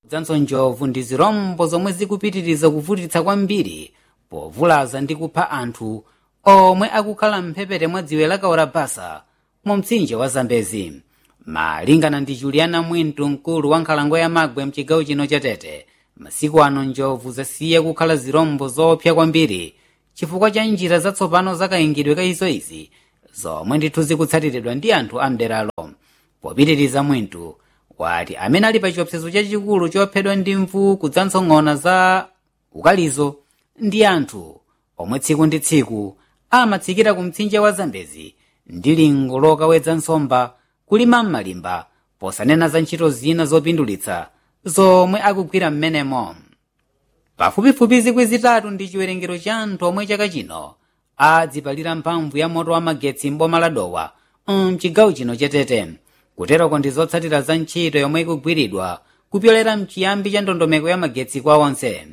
dzanso njovu ndi zirombo zomwe zikupitiriza kuvutitsa kwambiri povulaza ndi kupha anthu omwe akukhala mphepete mwa dziwe la kaurabasa mu mtsinje wa zambezi malingana ndi juliana mwintu mkulu wa nkhalango ya magwe mchigawo chino cha tete masiku ano njovu zasiya kukhala zirombo zoopsa kwambiri chifukwa cha njira zatsopano zakayingidwe ka izoizi zomwe ndithu zikutsatiridwa ndi anthu amderalo popitiriza mwintu wati amene ali pa chiopsezo chachikulu chophedwa ndi mvu kudzanso ng'ona za ukalizo ndi anthu omwe tsiku ndi tsiku amatsikira ku mtsinje wa zambezi ndi lingo lokawedza nsomba kulima m'malimba posanena za ntchito zina zopindulitsa zomwe akugwira m'menemo pafupifupi zikwi zitatu ndi chiwerengero cha anthu omwe chaka chino adzipalira mphamvu ya moto wa magetsi m'boma la dowa mchigawo chino chetete kuteroko ndi zotsatira za ntchito yomwe ikugwiridwa kupyolera mchiyambi cha ndondomeko ya magetsi kwa onse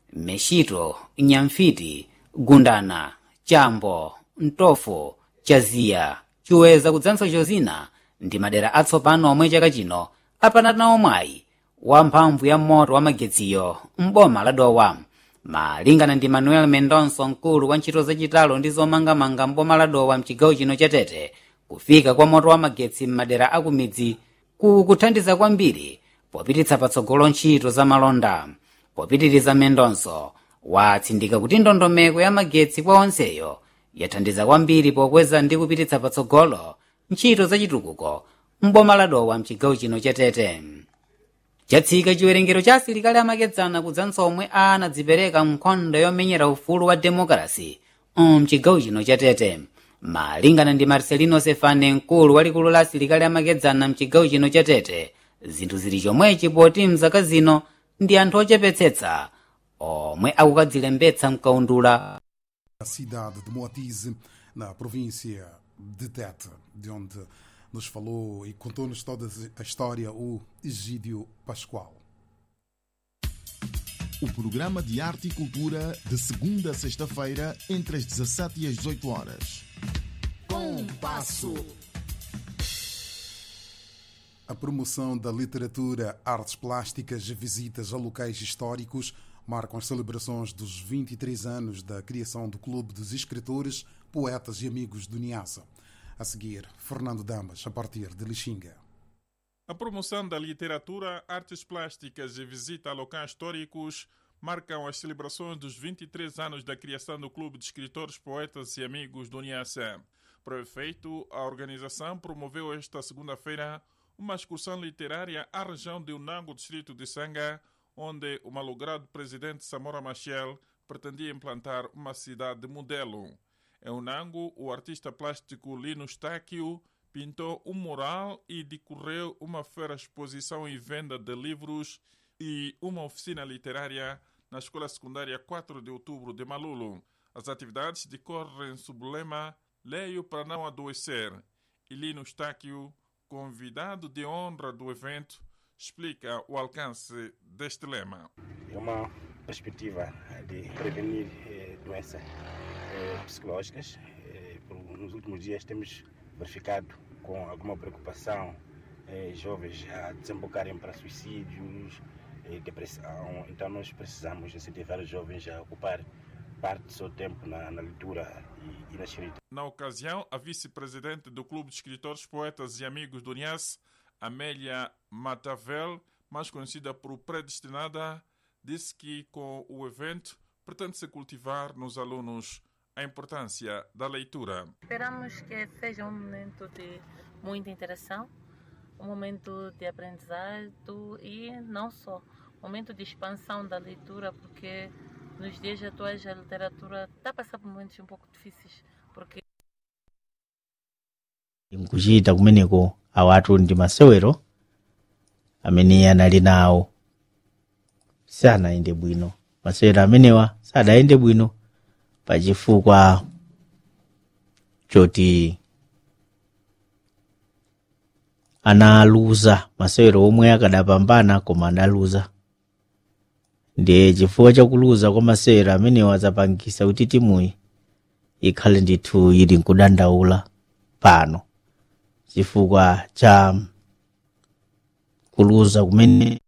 meshito nyamfiti gundana chambo mtofo chaziya chiweza kudzanso chozina ndi madera atsopano omwe chaka chino apanatanawo mwayi wa mphamvu ya moto wa magetsiyo m'boma la dowa malingana ndi manuel mendonso mkulu wa ntchito zachitalo ndi zomangamanga m'boma la dowa mchigawo chino cha tete kufika kwa moto wa magetsi m'madera akumidzi kukuthandiza kwambiri popititsa patsogolo ntchito za malonda popitiriza mendonso watsindika kuti ndondomeko ya magetsi kwa onseyo yathandiza kwambiri pokweza ndi kupititsa patsogolo ntchito zachitukuko m'boma la dowa mchigawo chino cha tete chatsika chiwerengero cha asilikali amakedzana kudzanso omwe anadzipereka nkhondo yomenyera ufulu wa demokrasi mchigawo chino cha tete malingana ndi marcelino sefane mkulu walikulu la asilikali amakedzana mchigawo chino cha tete zinthu zili chomwechi poti mzaka zino ndi anthu ochepetsetsa omwe akukadzilembetsa mkaundula a cidade de Moatize, na província de Tete, de onde nos falou e contou-nos toda a história o Egídio Pascoal. O programa de arte e cultura de segunda a sexta-feira, entre as 17 e as 18 horas. Compasso. A promoção da literatura, artes plásticas e visitas a locais históricos marcam as celebrações dos 23 anos da criação do Clube dos Escritores, Poetas e Amigos do Niassa. A seguir, Fernando Damas, a partir de Lixinga. A promoção da literatura, artes plásticas e visita a locais históricos marcam as celebrações dos 23 anos da criação do Clube de Escritores, Poetas e Amigos do Niassa. Para o efeito, a organização promoveu esta segunda-feira uma excursão literária à região de Unango, distrito de Sanga, onde o malogrado presidente Samora Machel pretendia implantar uma cidade modelo. Em Unango, o artista plástico Lino Stáquio pintou um mural e decorreu uma feira exposição e venda de livros e uma oficina literária na Escola Secundária 4 de Outubro de Malulo. As atividades decorrem sob o lema Leio para não adoecer. E Lino Stáquio, convidado de honra do evento, explica o alcance deste lema. É uma perspectiva de prevenir eh, doenças eh, psicológicas. Eh, por, nos últimos dias temos verificado com alguma preocupação jovens a desembocarem para suicídios, depressão. Então nós precisamos incentivar os jovens a ocupar parte do seu tempo na, na leitura e, e, na escrita. Na ocasião, a vice-presidente do Clube de Escritores, Poetas e Amigos do Nias, Amélia Matavel, mais conhecida por Predestinada, disse que com o evento pretende-se cultivar nos alunos a importância da leitura. Esperamos que seja um momento de muita interação, um momento de aprendizado e não só, um momento de expansão da leitura, porque nos dias atuais a literatura está a passar por momentos um pouco difíceis, porque nkuchita kumeneko awatu ndi masewero amene anali nawo sanayende bwino masewero amenewa sadayende bwino pachifukwa choti analuza masewero omwe akadapambana koma analuza ndiye chifukwa chakuluza kwa masewero amenewa zapangisa kuti timuyi ikhale ndithu ili nkudandaula pano chifukwa cha kuluza kumene